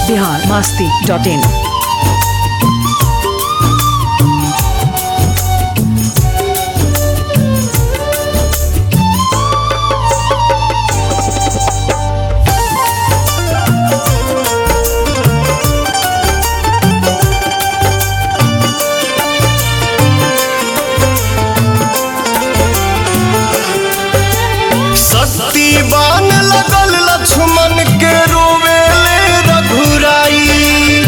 Bihar Masti dot in शक्तिवान लगल लक्ष्मण के रोवेले रघुराई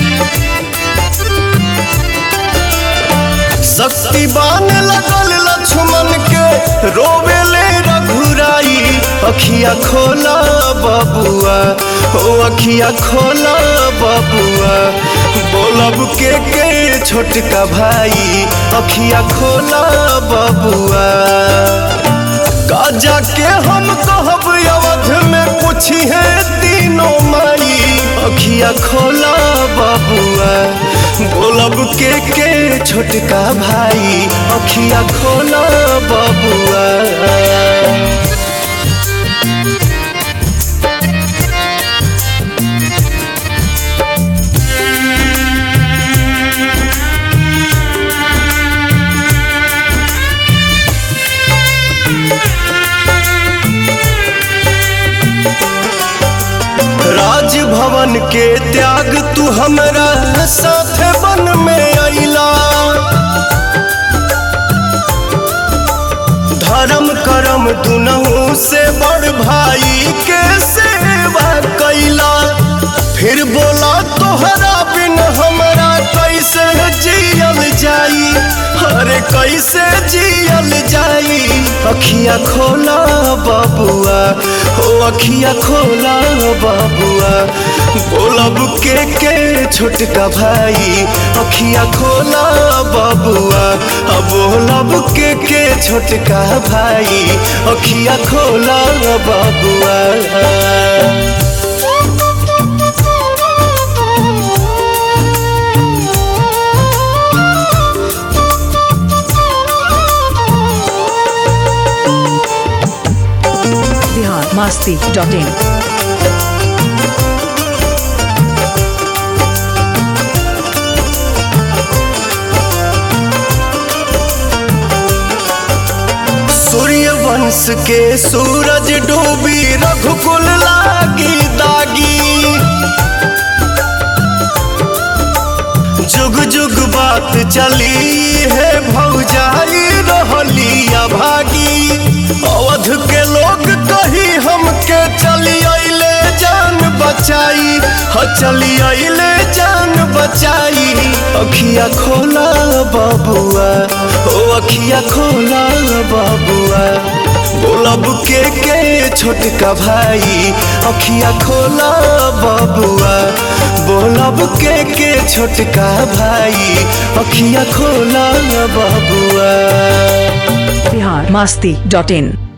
शक्तिवान लगल लक्ष्मण के रोवेले रघुराई अखिया खोला बबुआ ओ अखिया खोला बबुआ बोलब के के छोटका भाई अखिया खोला बबुआ काजा के हम कहब अवध में पूछी है तीनों माई अखिया खोला बबुआ बोलब के के छोटका भाई अखिया खोला बबुआ राजभवन के त्याग तू हमरा साथ बन में अइला धर्म करम दुनहु से बड़ भाई के सेवा कैला फिर बोला तोहरा बिन हमरा कैसे जियल जाई अरे कैसे जियल जाई अखिया खोला बबुआ हो अखिया खोला बबुआ बोलब के के छोटका भाई अखिया खोला बबुआ अब बोलब के के छोटका भाई अखिया खोला बबुआ बिहार मास्ती डॉट इन सूर्य वंश के सूरज डूबी रघुकुल लागी दागी जुग जुग बात चली है भौजाई रहली अभागी अवध के लोग कही हमके चली अइले जान बचाई ह चली अइले जान बचाई अखिया खोला बबुआ ओ अखिया खोला बबुआ बोलब के के छोटका भाई अखिया खोला बबुआ बोलब के के छोटका भाई अखिया खोला बबुआ बिहार मास्ती डॉट इन